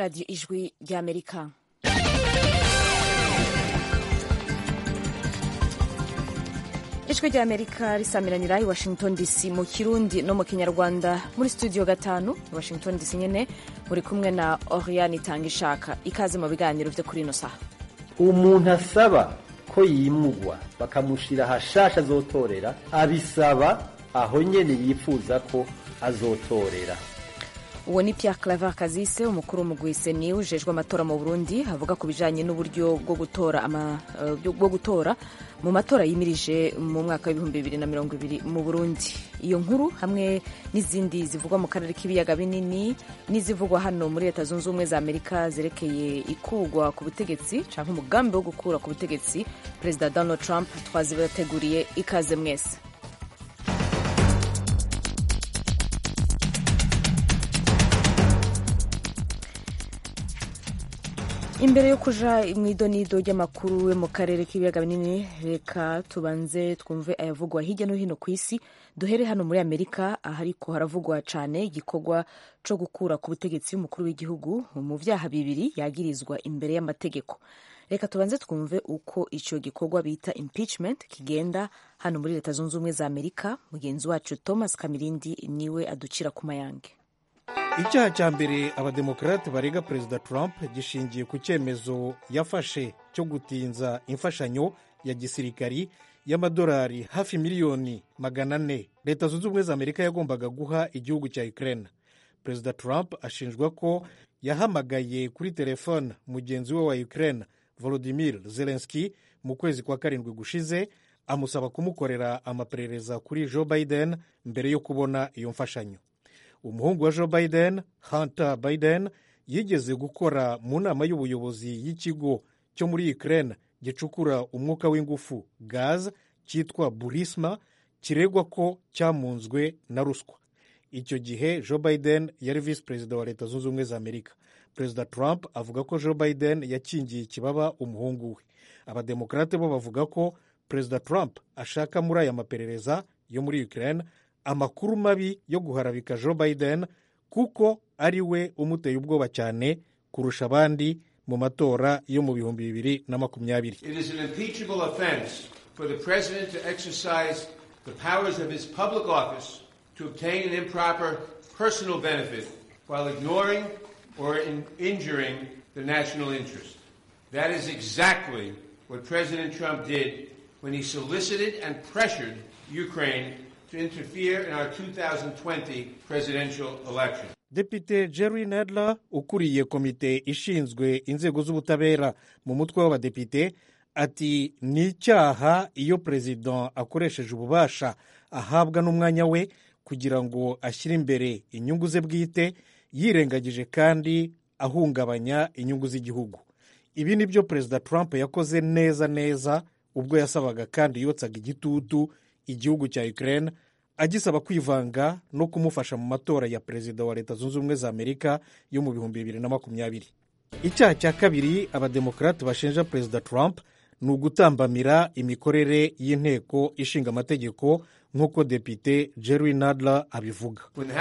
radiyo ijwi ry'amerika ijwi ry'amerika risamiranira i washington dc mu kirundi no mu kinyarwanda muri studio gatanu i washington dc nyine muri kumwe na oriane itanga ishaka ikaze mu biganiro byo kuri ino saha umuntu asaba ko yimugwa bakamushira hashasha azotorera abisaba aho nyene yifuza ko azotorera uwo ni Pierre Claver Kazise umukuru w'umugwi seni ujejwe amatora mu Burundi avuga ku bijanye n'uburyo bwo gutora ama, uh, bwo gutora mu matora yimirije mu mwaka w'ibihumbi bibiri na mirongo ibiri mu Burundi iyo nkuru hamwe n'izindi zivugwa mu karere k'ibiyaga binini n'izivugwa hano muri leta zunze ubumwe za Amerika zerekeye ikugwa ku butegetsi canke umugambi wo gukura ku butegetsi perezida Donald Trump twazibateguriye ikaze mwese imbere yo kuja mu idonido ry'amakuru yo mu karere k'ibiyaga binini reka tubanze twumve ayavugwa hirya no hino ku isi duhere hano muri amerika ahariko haravugwa cane igikorwa co gukura ku butegetsi y'umukuru w'igihugu mu vyaha bibiri yagirizwa imbere y'amategeko reka tubanze twumve uko ico gikorwa bita impeachment kigenda hano muri leta zunze ubumwe za amerika mugenzi wacu thomas kamirindi niwe aducira ku mayange icyaha cya mbere abademokarate barega perezida trump gishingiye ku cyemezo yafashe cyo gutinza imfashanyo ya gisirikari y'amadolari hafi miliyoni magana ane leta zunze ubumwe za amerika yagombaga guha igihugu cya ukraine perezida trump ashinjwa ko yahamagaye kuri telefone mugenzi we wa ukraine volodimir zelenski mu kwezi kwa karindwi gushize amusaba kumukorera amaperereza kuri joe biden mbere yo kubona iyo mfashanyo umuhungu wa joe biden hunter biden yigeze gukora mu nama y'ubuyobozi y'ikigo cyo muri ukraine gicukura umwuka w'ingufu gaz cyitwa burisma kiregwa ko cyamunzwe na ruswa icyo gihe joe biden yari visi perezida wa leta zunze ubumwe za amerika perezida trump avuga ko joe biden yakingiye ikibaba umuhungu we abademokarate bo bavuga ko perezida trump ashaka muri aya maperereza yo muri ukraine amakuru mabi yo guharabika joe biden kuko ari we umuteye ubwoba cyane kurusha abandi mu matora yo mu bihumbi bibiri na makumyabiri or in injuring the national interest. That is exactly what President Trump did when he solicited and pressured Ukraine to interfere in our 2020 presidential election. depite jerry nadler ukuriye komite ishinzwe inzego z'ubutabera mu mutwe w'abadepite ati ni icyaha iyo perezida akoresheje ububasha ahabwa n'umwanya we kugira ngo ashyire imbere inyungu ze bwite yirengagije kandi ahungabanya inyungu z'igihugu ibi ni byo perezida trump yakoze neza neza ubwo yasabaga kandi yotsaga igitutu igihugu cya ukraine agisaba kwivanga no kumufasha mu matora ya perezida wa leta zunze ubumwe za amerika yo mu bihumbi bibiri na makumyabiri icyaha cya kabiri abademokarate bashinja perezida trump ni ugutambamira imikorere y'inteko ishinga amategeko nk'uko depite jerry nadler abivuga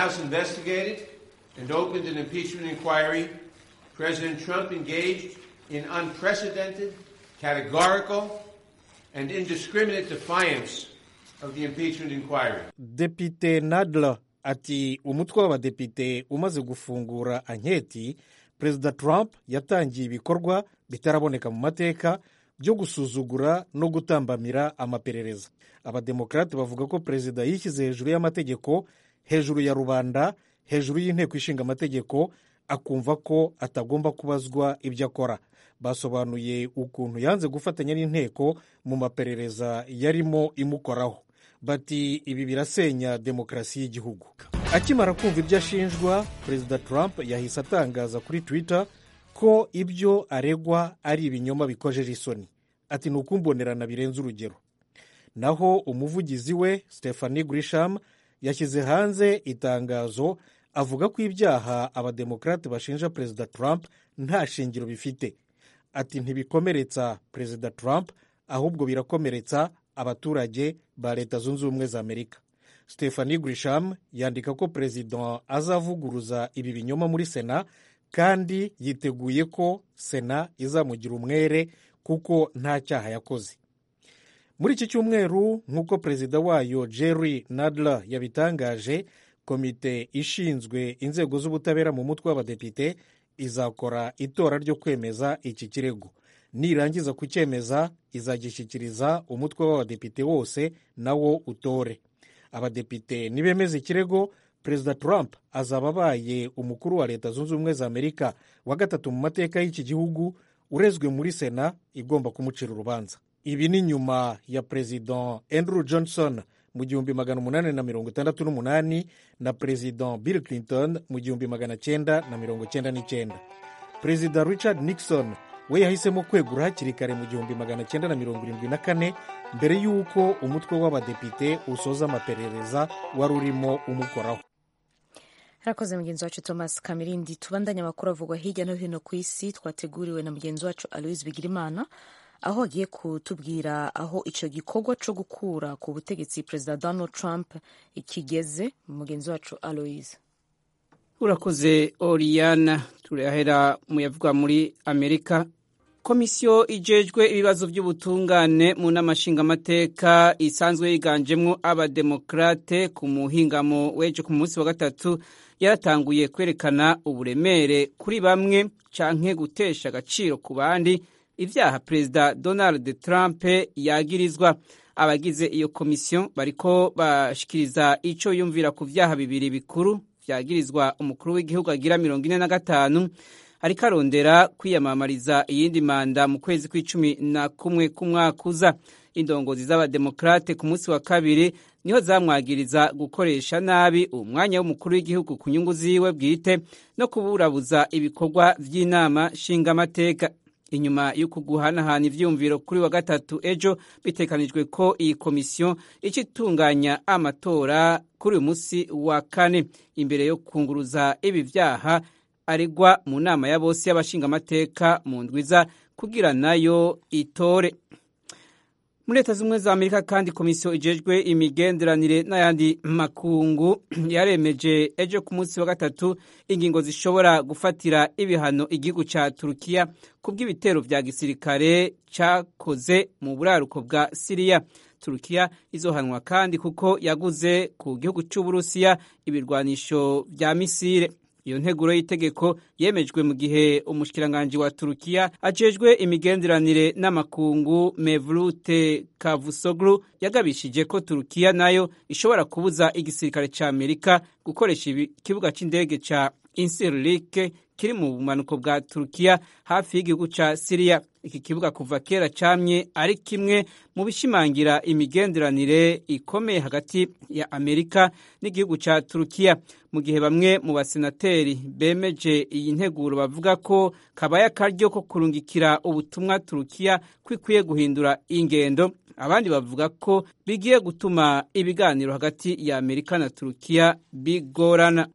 and opened an impeachment inquiry, President Trump engaged in unprecedented, categorical, and indiscriminate defiance of the impeachment inquiry. depite nadler ati umutwe w'abadepite umaze gufungura anketi perezida trump yatangiye ibikorwa bitaraboneka mu mateka byo gusuzugura no gutambamira amaperereza abademokarate bavuga ko perezida yishyize hejuru y'amategeko hejuru ya rubanda hejuru y'inteko ishinga amategeko akumva ko atagomba kubazwa ibyo akora basobanuye ukuntu yanze gufatanya n'inteko mu maperereza yarimo imukoraho bati ibi birasenya demokarasi y'igihugu akimara kumva ibyo ashinjwa perezida trump yahise atangaza kuri twitter ko ibyo aregwa ari ibinyoma bikojeje isoni ati ni ukumbonerana birenze urugero naho umuvugizi we stephanie grisham yashyize hanze itangazo avuga ko ibyaha abademokarate bashinja perezida trump nta shingiro bifite ati ntibikomeretsa perezida trump ahubwo birakomeretsa abaturage ba leta zunze ubumwe za amerika stephanie grisham yandika ko perezida azavuguruza ibi binyoma muri sena kandi yiteguye ko sena izamugira umwere kuko nta cyaha yakoze muri iki cyumweru nk'uko perezida wayo jerry nadler yabitangaje komite ishinzwe inzego z'ubutabera mu mutwe w'abadepite izakora itora ryo kwemeza iki kirego nirangiza kucyemeza izagishyikiriza umutwe w'abadepite wose nawo utore abadepite nibemeza ikirego perezida trump azaba abaye umukuru wa leta zunze ubumwe za amerika wa gatatu mu mateka y'iki gihugu urezwe muri sena igomba kumucira urubanza ibi ni nyuma ya perezida andrew johnson mu gihumbi magana umunani na mirongo itandatu n'umunani na perezida bill clinton mu gihumbi magana cyenda na mirongo cyenda n'icyenda perezida richard nixon we yahisemo kwegura hakiri kare mu gihumbi magana cyenda na mirongo irindwi na kane mbere y'uko umutwe w'abadepite usoza amaperereza wari urimo umukoraho harakoze mugenzi wacu thomas kamirindi tubandanye amakuru avugwa hirya no hino ku isi twateguriwe na mugenzi wacu aloise bigirimana aho agiye kutubwira aho icyo gikorwa cyo gukura ku butegetsi perezida donald trump kigeze mugenzi wacu aloise urakoze oriyana turahera mu yavugwa muri amerika komisiyo ijejwe ibibazo by'ubutungane mu nama nshingamateka isanzwe yiganjemo abademokarate ku muhingamo w'ejo ku munsi wa gatatu yaratanguye kwerekana uburemere kuri bamwe canke gutesha agaciro ku bandi ibyaha perezida donald trump yagirizwa abagize iyo komisiyo bariko bashikiriza ico yumvira ku vyaha bibiri bikuru vyagirizwa umukuru w'igihugu agira mirongo ine na gatanu ariko arondera kwiyamamariza iyindi manda mu kwezi kw'icumi na kumwe k'umwaka uza indongozi z'abademokarate ku munsi wa kabiri niho zamwagiriza gukoresha nabi umwanya w'umukuru w'igihugu ku nyungu ziwe bwite no kuburabuza ibikorwa by'inama nshingamateka inyuma y'uku guhanahana ivyumviro kuri wa gatatu ejo bitekanijwe ko iyi komisiyo ica itunganya amatora kuri uyu munsi wa kane imbere yo kunguruza ibi vyaha aregwa mu nama ya bose y'abashingamateka mu ndwiza kugira nayo itore muri leta z'ubumwe za amerika kandi komisiyo ijejwe imigenderanire n'ayandi makungu yaremeje ejo ku munsi wa gatatu ingingo zishobora gufatira ibihano igihugu ca turukiya ku bw'ibitero vya gisirikare cakoze mu buraruko bwa siriya turukiya izohanwa kandi kuko yaguze ku gihugu c'uburusiya ibirwanisho vya misire iyo nteguro y'itegeko yemejwe mu gihe umushikiranganji wa turukiya ajejwe imigenderanire n'amakungu mevlute kavusoglu yagabishije ko turukiya nayo ishobora kubuza igisirikare ca amerika gukoresha ikibuga c'indege ca insirlik kiri mu bumanuko bwa turukiya hafi y'igihugu ca siriya iki kibuga kuva kera camye ari kimwe mu bishimangira imigenderanire ikomeye hagati ya amerika n'igihugu ca turukiya mu gihe bamwe mu basenateri bemeje iyi nteguro bavuga ko kabaye akaryo ko kurungikira ubutumwa turukiya ko ikwiye guhindura ingendo abandi bavuga ko bigiye gutuma ibiganiro hagati ya amerika na turukiya bigorana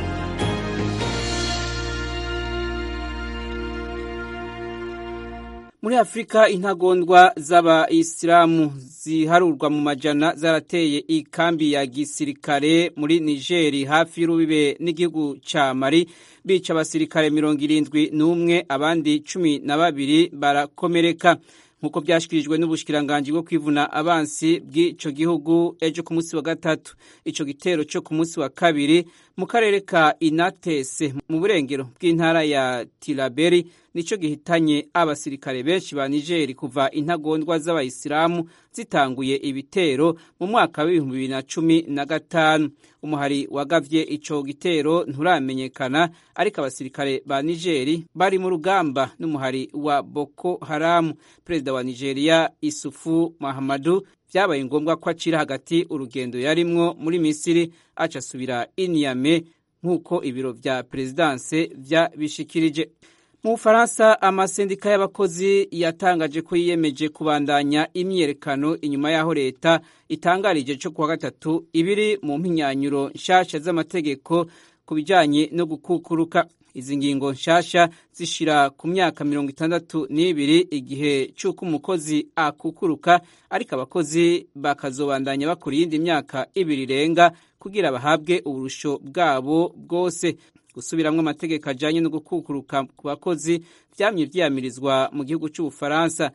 muri afurika intagondwa z'abayisilamu ziharurwa mu majana zarateye ikambi ya gisirikare muri nigeri hafi y'urubibe n'igihugu ca mari bica abasirikare mirongo irindwi n'umwe abandi cumi na babiri barakomereka nk'uko byashyikirijwe n'ubushikiranganji bwo kwivuna abansi bw'ico gihugu ejo ku munsi wa gatatu ico gitero cyo ku munsi wa kabiri mu karere ka inatese mu burengero bw'intara ya tiraberi nico gihitanye abasirikare benshi ba nigeri kuva intagondwa z'abayisilamu zitanguye ibitero mu mwaka w'ibihumbi bibiri na cumi na gatanu umuhari wagavye ico gitero nturamenyekana ariko abasirikare ba nigeri bari mu rugamba n'umuhari wa boko haramu perezida wa nigeria isufu mahamadu vyabaye ngombwa ko acira hagati urugendo yarimwo muri misiri aca asubira iniyame nk'uko ibiro vya perezidanse vyabishikirije mu bufaransa amasendika y'abakozi yatangaje ko yiyemeje kubandanya imyiyerekano inyuma y'aho leta itangarije cyo kuwa gatatu ibiri mu mpinyanyuro nshasha z'amategeko ku bijanye no gukukuruka izi ngingo nshasha zishira ku myaka mirongo itandatu n'ibiri igihe c'uko umukozi akukuruka ariko abakozi bakazobandanya bakora iyindi myaka ibiri irenga kugira bahabwe uburusho bwabo bwose gusubiramwo amategeko ajanye no gukukuruka ku bakozi vyamye vyiyamirizwa mu gihugu c'ubufaransa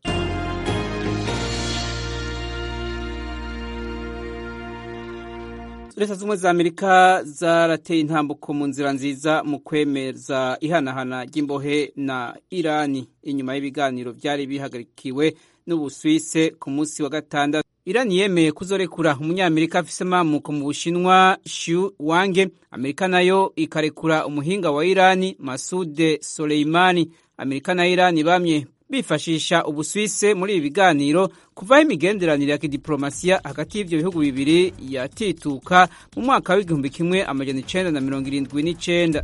leta z'ubumwe za amerika zarateye intambuko mu nzira nziza mu kwemeza ihanahana ry'imbohe na irani inyuma y'ibiganiro byari bihagarikiwe n'ubuswise ku munsi wa gatandatu irani yemeye kuzorekura umunyamerika afise amamuko mu bushinwa shu wange amerika nayo ikarekura umuhinga wa irani masude soleimani amerika na irani bamye bifashisha ubuswise muri ibi biganiro kuvaho imigenderanire ya kidiplomasiya hagati y'ivyo bihugu bibiri yatituka mu mwaka w'igihumbi kimwe amajana icenda na mirongo irindwi n'icenda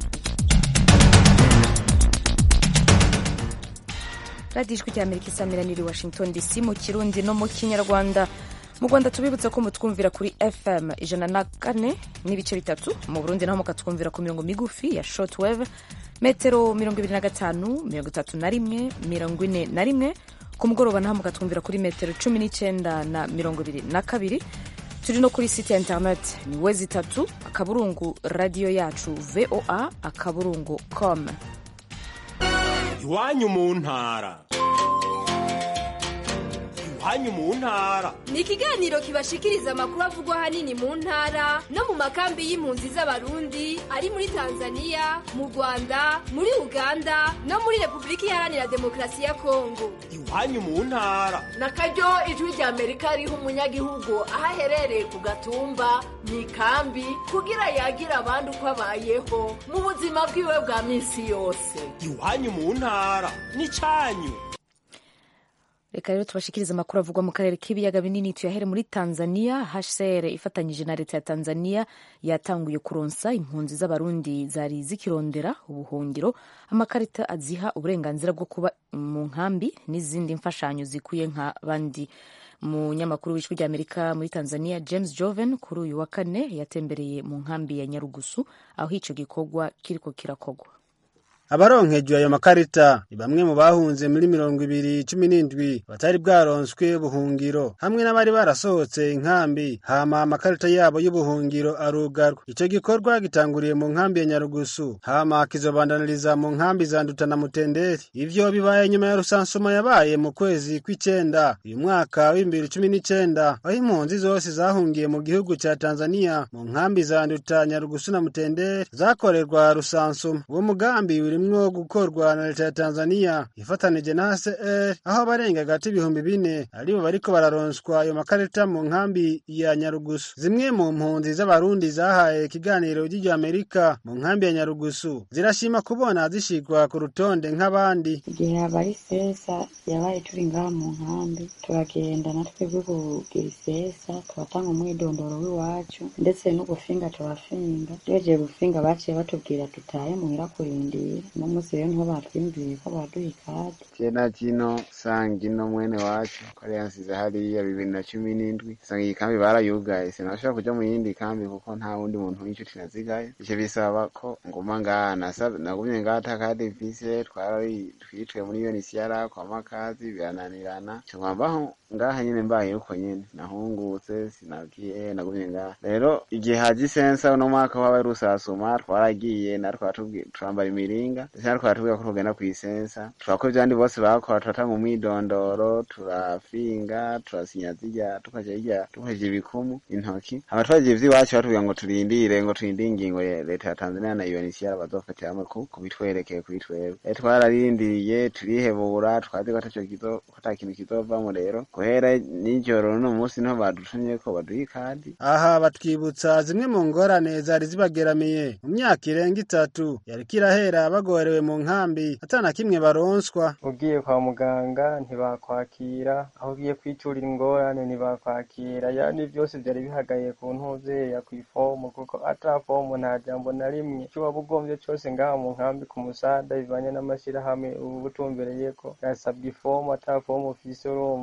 radiyo ijwi rya amerika isamiraniye washington dc mu kirundi no mu kinyarwanda mu rwanda tubibutsa ko mutwumvira kuri fm ijana na kane n'ibice bitatu mu burundi naho mukatwumvira ku mirongo migufi ya shortwave metero mirongo ibiri na gatanu mirongo itatu na rimwe mirongo ine na rimwe ku mugoroba naho mukatwumvira kuri metero cumi n'icyenda na mirongo ibiri na kabiri turi no kuri site ya interineti ni wezi itatu akaburungu radiyo yacu voa akaburungu com iwanyu mu ntara iwanyu mu ntara ni ikiganiro kibashikiriza amakuru avugwa ahanini mu ntara no mu makambi y'impunzi z'abarundi ari muri tanzania mu rwanda muri uganda no muri repubulika iharanira demokarasi ya kongo iwanyu mu ntara na karyo ijwi rya amerika riha umunyagihugu aho aherereye ku gatumba mu ikambi kugira yagira abandi uko abayeho mu buzima bwiwe bwa minsi yose iwanyu mu ntara n'icyanyu reka rero tubashikiriza amakuru avugwa mu karere k'ibiyaga binini tuyahere muri tanzania hcr ifatanyije na leta ya tanzania yatanguye kuronsa impunzi z'abarundi zari zikirondera ubuhungiro amakarita aziha uburenganzira bwo kuba mu nkambi n'izindi mfashanyo zikwiye nka bandi umunyamakuru w'ijwi rya amerika muri tanzania james joven kuri uyu wa kane yatembereye mu nkambi ya nyarugusu aho icyo gikorwa kiriko kirakogwa abaronkejwe ayo makarita ni bamwe mu bahunze muri mirongo ibiri cumi n'indwi batari bwaronswe ubuhungiro hamwe n'abari barasohotse inkambi hama amakarita yabo y'ubuhungiro arugarwa ico gikorwa gitanguriye mu nkambi ya nyarugusu hama kizobandaniriza mu nkambi za nduta na mutenderi ivyo bibaye nyuma ya rusansuma yabaye mu kwezi kw'icenda uyu mwaka w'ibibiri cumi n'icenda aho impunzi zose zahungiye mu gihugu ca tanzania mu nkambi za nduta nyarugusu na mutenderi zakorerwa rusansuma uwo mugambi uri urimwo gukorwa na leta ya Tanzania ifatanije na HCR aho abarenga gati ibihumbi bine aribo bariko bararonswa ayo makarita mu nkambi ya Nyarugusu. Zimwe mu mpunzi z'abarundi zahaye ikiganiro ry'iryo Amerika mu nkambi ya Nyarugusu zirashima kubona zishigwa ku rutonde nk'abandi. Igihe habaye isesa yabaye turi ngaha mu nkambi turagenda na twebwe kugira isesa turatanga umwidondoro w'iwacu ndetse n'ugufinga turafinga tugejeje gufinga baciye batubwira tutahe muhira kurindira uno munsi rero niho batwimviye ko baduha ikadi jena jino sanga ino mwene wacu ko ari yansize hariya bibiri na cumi n'indwi sanga iyi kambi barayugaye sinashobora kuja mu yindi kambi kuko nta wundi muntu w'inshuti nazigaye ico bisaba ko nguma ngaha nagumye ngaha atakadi mfise twarari twitwe muri UNHCR kwa makazi birananirana cngwambaho ngaha nyene mbaye uko nyene nahungutse sinagiye nagumye ngaha rero igihe haje isensa uno mwaka wabaye rusasuma twaragiye natwe turambara imiringa ndetse natwe baratubwira ko tugenda kw'isensa turakora ivyandi bose bakora turatanga umwidondoro turafinga turasinya zirya tukaja hirya tukaja ibikumu intoki hama twagiye ivy'iwacu batubwira ngo turindire ngo turindire ingingo ya leta ya Tanzania na UNHCR bazofatira hamwe kubitwerekeye kuri twebwe rero twararindiriye turihebura twazi ko ataco kizo ko ata kintu kizovamwo rero guhera nijoro no munsi niho badutumye ko baduha ikadi aha batwibutsa zimwe mu ngorane zari zibageramiye mu myaka irenga itatu yariko irahera bagorewe mu nkambi atana kimwe baronswa ugiye kwa muganga ntibakwakira aho ugiye kwiturira ingorane ntibakwakira yani byose byari bihagaye ku ntuzeya ku ifomu kuko ata fomu nta jambo na rimwe icyo waba ugombye cyose ngaha mu nkambi ku musada bivanye n'amashyirahamwe ubu butumbereye ko yasabwa ifomu ata fomu ufise urumva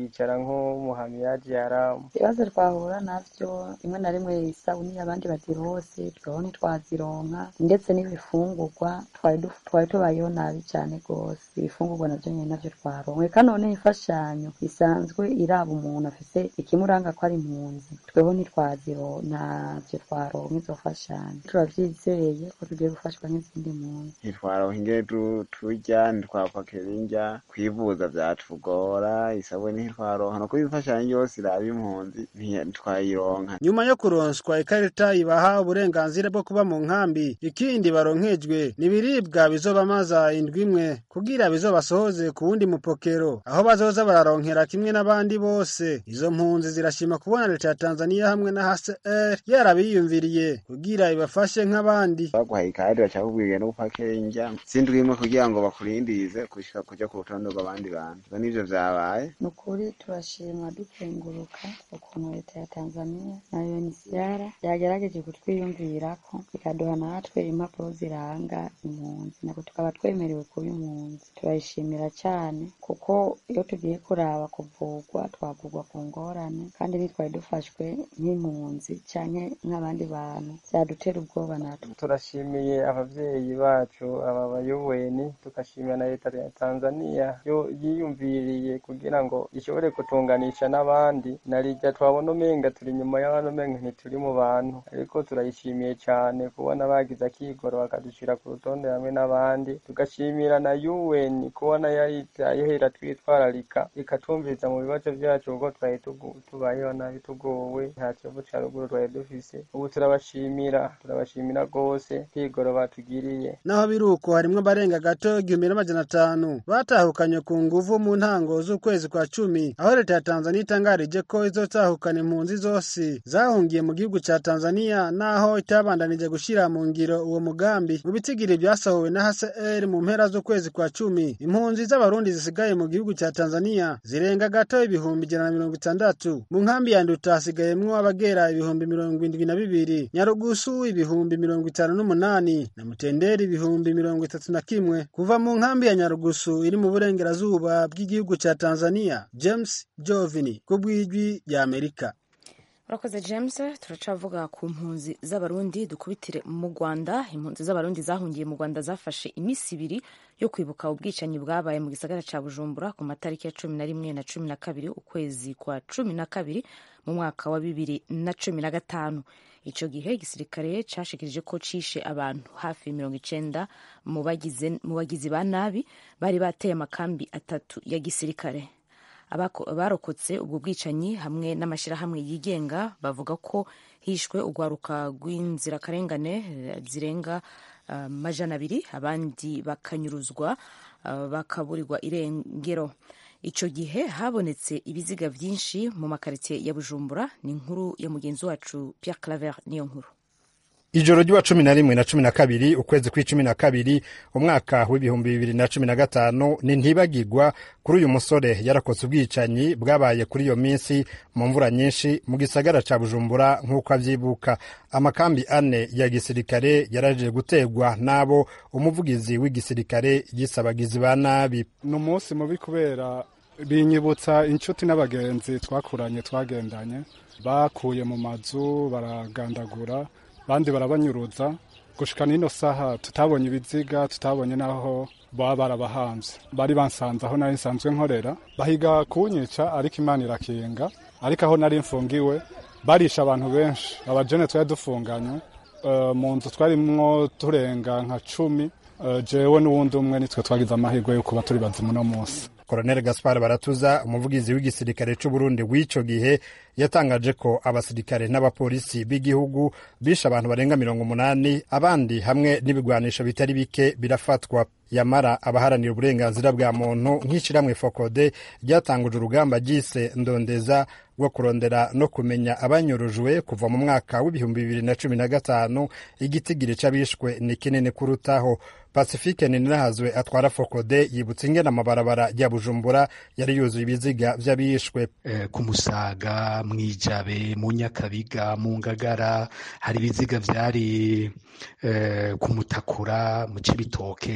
bakicara nk'umuhamiyaji yaramu ibibazo twahura navyo rimwe na rimwe isabuni abandi bazirose tweho ntitwazironka ndetse n'ibifungurwa twari duf- twari tubayeho nabi cane gose ibifungurwa navyo nyene navyo twaronka eka none imfashanyo isanzwe iraba umuntu afise ikimuranga ko ari impunzi tweho ntitwaziro ntavyo twaronka izo mfashanyo turavyizeye ko tugiye gufashwa nk'izindi mpunzi ntitwaronka ingene tu- turya ntitwapakira indya kwivuza vyatugora isabuni ntitwaronka no kuba imfashanyo yose iraba impunzi ntiya- ntitwayironka nyuma yo kuronswa ikarita ibaha uburenganzira bwo kuba mu nkambi ikindi baronkejwe ni ibiribwa bizobamaza indwi imwe kugira bizobasohoze ku wundi mupokero aho bazoza bararonkera kimwe n'abandi bose izo mpunzi zirashima kubona leta ya tanzaniya hamwe na hcr yarabiyumviriye kugira ibafashe nk'abandi baguhaye ikadi baca bakubwira no gupakira indya sindwi imwe kugira ngo bakurindirize gushika kuja ku rutonde rw'abandi bantu ivyo nivyo vyabaye ni ukuri turashima dukenguruka ukuntu leta ya tanzania na uncr yagerageje kutwiyumvirako ikaduha natwe impapuro ziranga impunzi nako tukaba twemerewe kuba impunzi turayishimira cyane kuko iyo tugiye kuraba kuvugwa twavugwa ku ngorane kandi ntitwari dufashwe nk'impunzi canke nk'abandi bantu vyadutera ubwoba natwe turashimiye abavyeyi bacu aba bayoweni tugashimira na leta ya tanzania yo yiyumviriye kugira ngo ishobore kutunganisha n'abandi narirya twabona umenga turi inyuma y'abantu umenga ntituri mu bantu ariko turayishimiye cyane kubona bagize akigoro bakadushira ku rutonde hamwe n'abandi tugashimira na un kubona yahera twitwararika ikatumviriza mu bibazo vyacu kuko twari tugu- tubayeho nabi tugowe nta kivu ca ruguru twari dufise ubu turabashimira turabashimira rwose kwigoro batugiriye naho biri uko harimwo abarenga gato igihumbi n'amajana atanu batahukanye ku nguvu mu ntango z'ukwezi kwa cumi aho leta ya tanzaniya itangarije ko izotahukana impunzi zose zahungiye mu gihugu ca tanzaniya naho itabandanije gushira mu ngiro uwo mugambi mu bitigiri vyasohowe na hcr mu mpera z'ukwezi kwa cumi impunzi z'abarundi zisigaye mu gihugu ca tanzaniya zirenga gato ibihumbi ijana na mirongo itandatu mu nkambi ya nduta hasigayemwo abagera ibihumbi mirongo indwi na bibiri nyarugusu ibihumbi mirongo itanu n'umunani na mutenderi ibihumbi mirongo itatu na kimwe kuva mu nkambi ya nyarugusu iri mu burengerazuba bw'igihugu ca tanzaniya james jovini ku bw'ijwi rya amerika urakoze james turacavuga ku mpunzi z'abarundi dukubitire mu rwanda impunzi z'abarundi zahungiye mu rwanda zafashe iminsi ibiri yo kwibuka ubwicanyi bwabaye mu gisagara ca bujumbura ku matariki ya cumi na rimwe na cumi na kabiri ukwezi kwa cumi na kabiri mu mwaka wa bibiri na cumi na gatanu ico gihe igisirikare cashikirije ko cishe abantu hafi mirongo icenda mu bagize- mu bagizi ba nabi bari bateye amakambi atatu ya gisirikare Abako- abarokotse ubwo bwicanyi hamwe n'amashyirahamwe yigenga bavuga ko hishwe urwaruka rw'inzirakarengane eh, zirenga ah, majana abiri abandi bakanyuruzwa ah, bakaburirwa irengero icyo gihe habonetse ibiziga byinshi mu makaritsiye ya bujumbura ni inkuru ya mugenzi wacu Pierre Claver niyo nkuru ijoro ry'uwa cumi na rimwe na cumi na kabiri ukwezi kw'icumi na kabiri umwaka w'ibihumbi bibiri na cumi na gatanu ni ntibagirwa kuri uyu musore yarakotse ubwicanyi bwabaye kuri iyo minsi mu mvura nyinshi mu gisagara ca bujumbura nk'uko avyibuka amakambi ane ya gisirikare yaraje gutegwa n'abo umuvugizi w'igisirikare yisabagizi ba nabi ni umunsi mubi kubera binyibutsa inshuti n'abagenzi twakuranye twagendanye bakuye mu mazu baragandagura bandi barabanyuruza gushika n'ino saha tutabonye ibiziga tutabonye n'aho baba barabahanze bari bansanze aho nari nsanzwe nkorera bahiga kunyica ariko imana irakinga ariko aho nari mfungiwe barisha abantu benshi abajene twari dufunganywe Eh, mu nzu twarimwo turenga nka cumi Eh, jewe n'uwundi umwe nitwe twagize amahirwe yo kuba turi bazimu uno munsi Colonel Gaspar Baratuza umuvugizi w'igisirikare c'u Burundi w'ico gihe yatangaje ko abasirikare n'abapolisi b'igihugu bishe abantu barenga mirongo umunani abandi hamwe n'ibigwanisho bitari bike birafatwa yamara abaharanira uburenganzira bwa muntu nk'ishiramwe fokode ryatanguje urugamba ryise ndondeza rwo kurondera no kumenya abanyurujwe kuva mu mwaka w'ibihumbi bibiri na cumi na gatanu igitigiri c'abishwe ni kinini kurutaho pacifique ninahazwe atwara fokode yibutsa ingene amabarabara ya bujumbura yari yuzuye ibiziga vy'abishwe eh, ku musaga mwijabe mu nyakabiga mu ngagara hari ibiziga vyari eh, ku mutakura mu cibitoke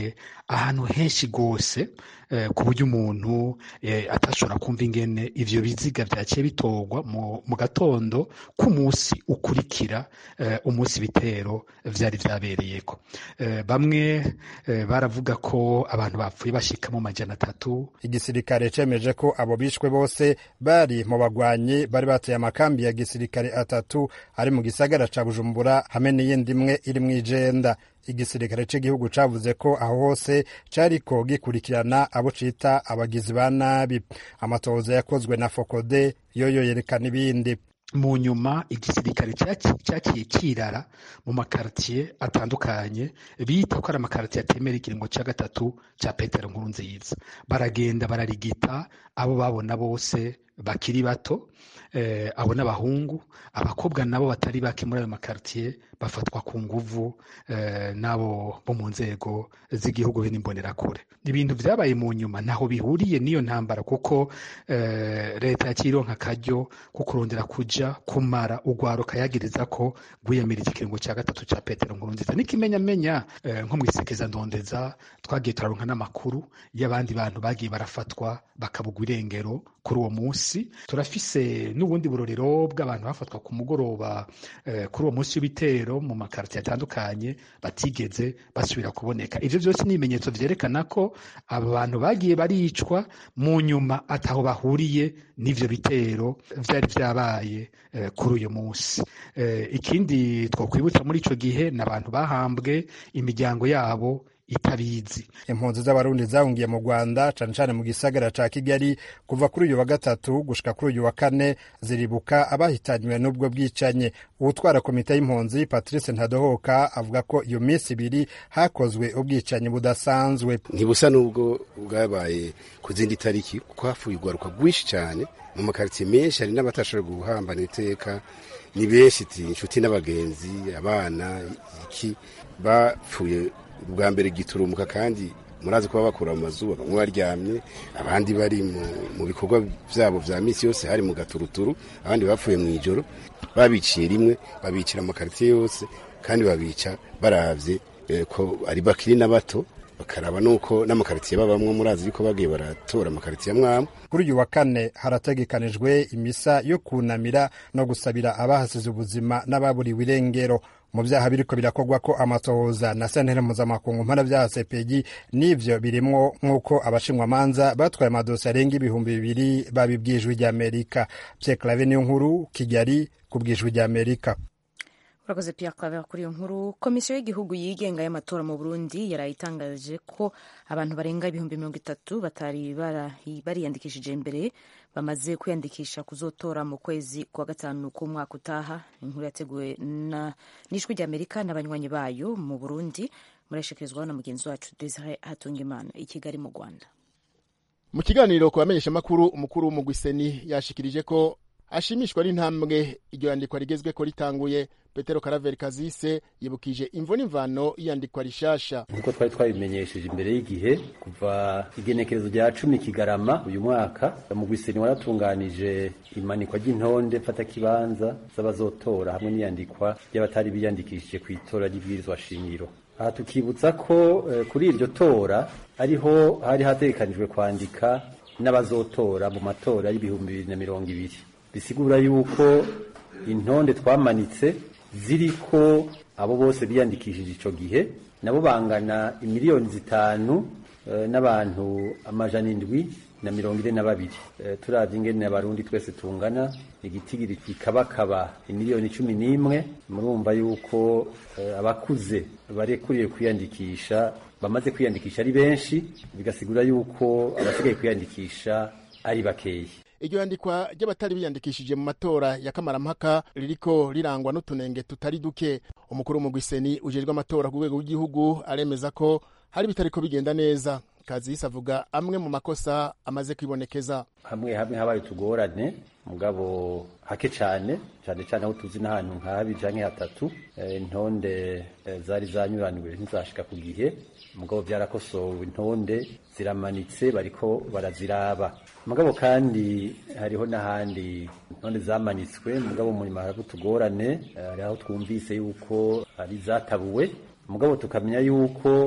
ahantu henshi rwose ku buryo umuntu atashobora kumva ingene ivyo biziga vyaciye bitorwa mu gatondo k'umunsi ukurikira umunsi ibitero vyari vyabereyeko bamwe baravuga ko abantu bapfuye bashika mu majana atatu igisirikare cemeje ko abo bishwe bose bari mu bagwanyi bari bateye amakambi ya gisirikare atatu ari mu gisagara ca bujumbura hamwe n'iyindi imwe iri mw'ijenda igisirikare cy'igihugu cavuze ko aho hose cariko gikurikirana abo cita abagizi ba nabi amatohoza yakozwe na fokode yoyo yerekana ibindi mu nyuma igisirikare cyakiye kirara mu makartiye atandukanye bita ko ari amakartiye atemera ikiringo cya gatatu cya petero nkuru nziza baragenda bararigita abo babona bose bakiri bato eh, abo n'abahungu abakobwa nabo batari bake muri ayo makartiye bafatwa ku nguvu eh, n'abo bo mu nzego z'igihugu n'imbonerakure ibintu vyabaye mu nyuma ntaho bihuriye n'iyo ntambara kuko eh, leta yacironka akaryo ko kurondera kuja kumara ugwaro kayagiriza ko rwiyamirije ikiringo cya gatatu cya petero nkuru nziza n'ikimenyamenya eh, nko mwisekeza ndondeza twagiye turaronka n'amakuru y'abandi bantu bagiye barafatwa bakabugwa irengero kuri uwo munsi turafise n'ubundi burorero bw'abantu bafatwa ku mugoroba eh, kuri uwo munsi w'ibitero mu makartiye atandukanye batigeze basubira kuboneka ivyo vyose ni ibimenyetso vyerekana ko aba bantu bagiye baricwa mu nyuma ataho bahuriye n'ivyo bitero vyari vyabaye eh, kuri uyu munsi eh, ikindi twokwibutsa muri ico gihe ni abantu bahambwe imiryango yabo itabizi impunzi z'abarundi zahungiye mu rwanda cane cane mu gisagara ca kigali kuva kuri uyu wa gatatu gushika kuri uyu wa kane ziribuka abahitanywe n'ubwo bwicanye uwutwara komite y'impunzi patrice ntadohoka avuga ko iyo minsi ibiri hakozwe ubwicanyi budasanzwe ntibusa n'ubwo bwabaye ku zindi tariki kuko hapfuye urwaruka rwinshi cyane mu makaritsiye menshi hari n'abatashoboye guhambana iteka ni benshi inshuti n'abagenzi abana iki bapfuye bwa mbere giturumuka kandi murazi kuba bakura mu mazu bamwe baryamye abandi bari mu bikorwa byabo vya misi yose hari mu gaturuturu abandi bapfuye mu ijoro babiciye rimwe babicira amakaritiye yose kandi babica baravye ko ari bakiri na bato bakaraba nuko n'amakaritiye babamwo murazi yuko bagiye baratora amakaritiye amwamwe kuri uyu wa kane harategekanijwe imisa yo kunamira no gusabira abahasize ubuzima n'ababuriwe irengero mu byaha biriko birakorwa ko amatohoza na sentare mpuzamakungu mpanabyaha sepegi n'ivyo birimwo nk'uko abashinwamanza batwaye amadosi arenga ibihumbi bibiri babibwijwe ry'amerika pierre clave niyo nkuru kigali ku bwijwi ry'amerika urakoze Pierre Claver kuri iyo nkuru komisiyo y'igihugu yigenga y'amatora mu burundi yaraye itangaje ko abantu barenga ibihumbi mirongo itatu batari bariyandikishije mbere bamaze kwiyandikisha kuzotora mu kwezi kwa gatanu k'umwaka utaha inkuru yateguwe n'ijwi ry'amerika n'abanywanyi bayo mu burundi murashikirizwaho na mugenzi wacu desire hatungimana i kigali mu rwanda mu kiganiro ku bamenyeshamakuru umukuru w'umugwiseni yashikirije ko ashimishwa n'intambwe iryo yandikwa rigezweko ritanguye petero karaveri kazise yibukije imvo n'imvano y'iyandikwa rishasha nk'uko twari twabimenyesheje imbere y'igihe kuva igenekerezo rya cumi kigarama uyu mwaka mugwiseni waratunganije imanikwa ry'intonde mfatakibanza z'abazotora hamwe n'iyandikwa ry'abatari biyandikishije ku itora ry'ibwirizwa shingiro aha tukibutsa ko eh, kuri iryo tora ariho hari hategekanijwe kwandika n'abazotora mu matora y'ibihumbi bibiri na mirongo ibiri bisigura yuko intonde twamanitse ziriko abo bose biyandikishije ico gihe nabo bangana imiliyoni zitanu e, n'abantu amajana indwi na mirongo ine na babiri e, turavye ingene abarundi twese tungana igitigiri kikabakaba imiliyoni cumi n'imwe murumva yuko e, abakuze barekuriye kwiyandikisha bamaze kwiyandikisha ari benshi bigasigura yuko abasigaye kwiyandikisha ari bakeyi iryo yandikwa ry'abatari biyandikishije mu matora ya kamarampaka ririko rirangwa n'utunenge tutari duke umukuru w'umugwiseni ujejwe amatora ku rwego rw'igihugu aremeza ko hari bitariko bigenda neza kazisi avuga amwe mu makosa amaze kwibonekeza hamwe hamwe habaye utugorane mugabo hake cane cane cane aho tuzi n'ahantu nka habiri canke hatatu intonde zari zanyuraniwe ntizashika ku gihe mugabo vyarakosowe intonde ziramanitse bariko baraziraba mugabo kandi hariho n'ahandi intonde zamanitswe mugabo munyuma hariko utugorane hari aho twumvise yuko ari zatabuwe mugabo tukamenya yuko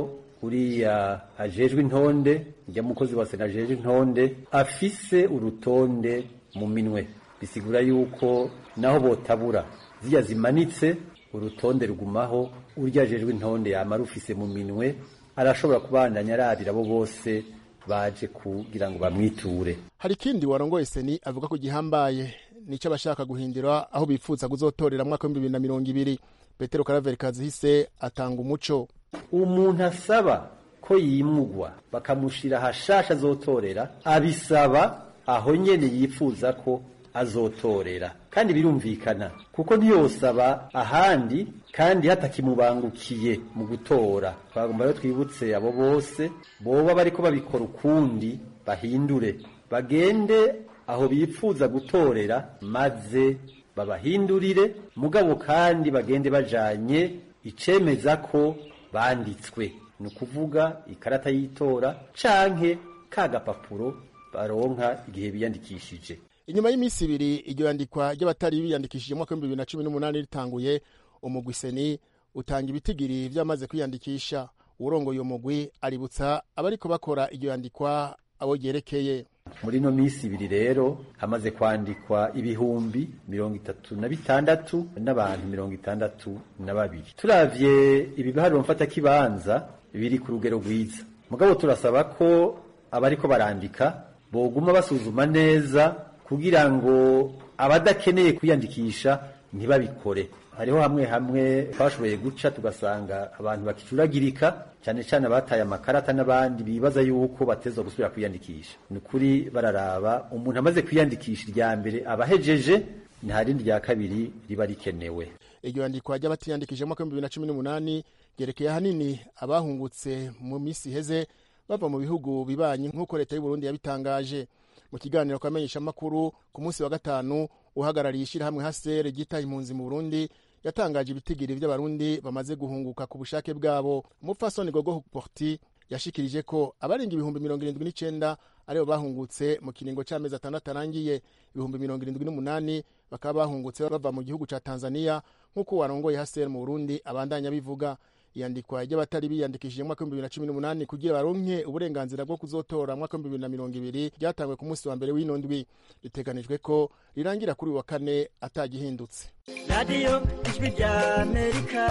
uriya ajejwe intonde njya mukozi wa sena ajejwe intonde afise urutonde mu minwe bisigura yuko naho botabura zirya zimanitse urutonde rugumaho urya ajejwe intonde yama rufise mu minwe arashobora kubandanya arabira abo bose baje kugira ngo bamwiture hari ikindi warongoye seni avuga ko gihambaye nico abashaka guhindura aho bifuza kuzotorera mwaka w'ibihumbi bibiri na mirongo ibiri petero karaveri kazihise atanga umuco umuntu asaba ko yimugwa bakamushira hashasha azotorera abisaba aho nyene yifuza ko azotorera kandi birumvikana kuko ntiyosaba ahandi kandi hatakimubangukiye mu gutora twagomba rero twibutse abo bose boba bariko babikora ukundi bahindure bagende aho bifuza gutorera maze babahindurire mugabo kandi bagende bajanye icemeza ko banditswe ni ukuvuga ikarata y'itora canke ka gapapuro baronka igihe biyandikishije inyuma y'iminsi ibiri iryo yandikwa ry'abatari biyandikishije mwaka w'ibihumbi bibiri na cumi n'umunani ritanguye umugwi seni utanga ibitigiri vy'amaze kwiyandikisha uwurongoye uwo mugwi aributsa abariko bakora iryo yandikwa abo ryerekeye muri ino minsi ibiri rero hamaze kwandikwa ibihumbi mirongo itatu na bitandatu n'abantu mirongo itandatu na babiri turavye ibiharuro mfatakibanza biri ku rugero rwiza mugabo turasaba ko abariko barandika boguma basuzuma neza kugira ngo abadakeneye kwiyandikisha ntibabikore hariho hamwe hamwe twashoboye guca tugasanga abantu bakicuragirika cyane cyane abataye amakarata n'abandi bibaza yuko batezwa gusubira kwiyandikisha ni ukuri bararaba umuntu amaze kwiyandikisha irya mbere abahejeje nta rindi rya kabiri riba rikenewe iryo yandikwa ry'abatiyandikije mu mwaka w'ibihumbi bibiri na cumi n'umunani ryerekeye ahanini abahungutse mu minsi iheze bava mu bihugu bibanyi nk'uko leta y'u Burundi yabitangaje mu kiganiro ku bamenyeshamakuru ku munsi wa gatanu uhagarariye ishyirahamwe hasere ryitaye impunzi mu burundi yatangaje ibitigiri by'abarundi bamaze guhunguka ku bushake bwabo umupfasoni gogo porti yashikirije ko abarenga ibihumbi mirongo irindwi n'icenda aribo bahungutse mu kiringo c'amezi atandatu arangiye ibihumbi mirongo irindwi n'umunani bakaba bahungutse bava mu gihugu ca tanzania nk'uko warongoye hasere mu burundi abandanya bivuga iyandikwa ry'abatari biyandikishije mwaka w'ibihumbi bibiri na cumi n'umunani kugira baronke uburenganzira bwo kuzotora mwaka w'ibihumbi bibiri na mirongo ibiri ryatangwe ku munsi wa mbere w'ino ndwi biteganijwe ko rirangira kuri uyu wa kane atagihindutse radiyo ijwi rya amerika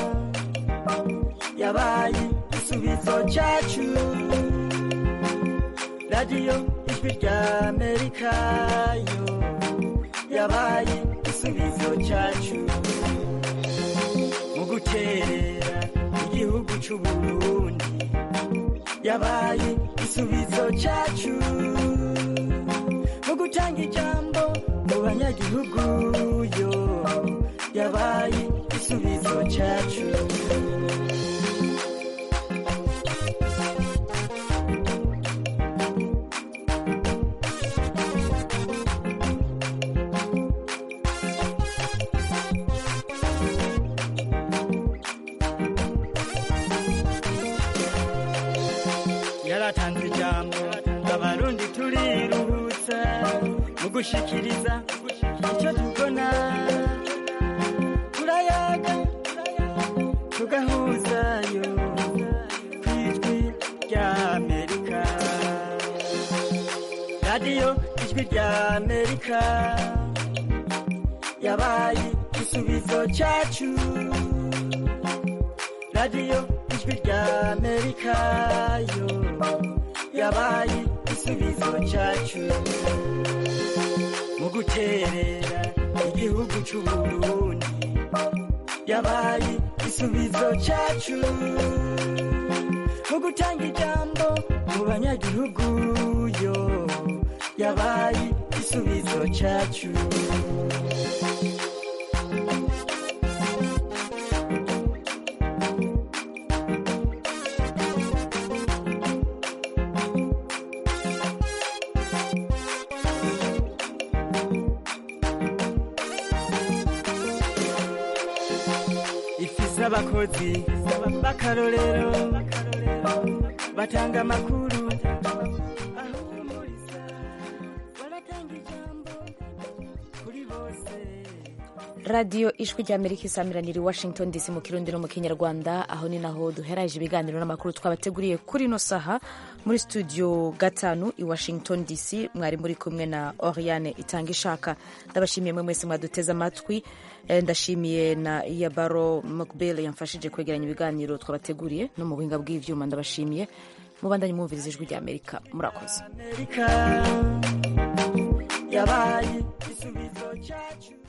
yabaye igisubizo cyacu radiyo ijwi rya amerika yo yabaye igisubizo cyacu mu gukerera igihugu c'uburundi yabaye igisubizo cyacu mu gutanga ijambo mu banyagihugu yo yabaye igisubizo cyacu yaratanze ijambo abarundi turiruhutsa mu gushikiriza icyo tubona turayaga tugahuzayo ku ijwi rya amerika radiyo ijwi rya amerika yabaye igisubizo cyacu radiyo ijwi rya amerika yo yabaye igisubizo cyacu mu guterera igihugu c'uburundi yabaye igisubizo cyacu mu gutanga ijambo mu banyagihugu yo yabaye igisubizo cyacu ifise abakozi b'akarorero batanga amakuru ahumuriza baratanga ijambo kuri bose radiyo ijwi rya amerika isamiranira i washington dc mu kirundi no mu kinyarwanda aho ni naho duheraje ibiganiro n'amakuru twabateguriye kuri ino saha muri studio gatanu i washington dc mwari muri kumwe na oriane itanga ishaka ndabashimiye mwe mwese mwaduteze amatwi Eh, ndashimiye na iyabaro mcbill yamfashije kwegeranya ibiganiro twabateguriye no mu buhinga bw'ivyuma ndabashimiye mubandanye mwumviriza ijwi rya amerika murakoze Amerika yabaye igisubizo cyacu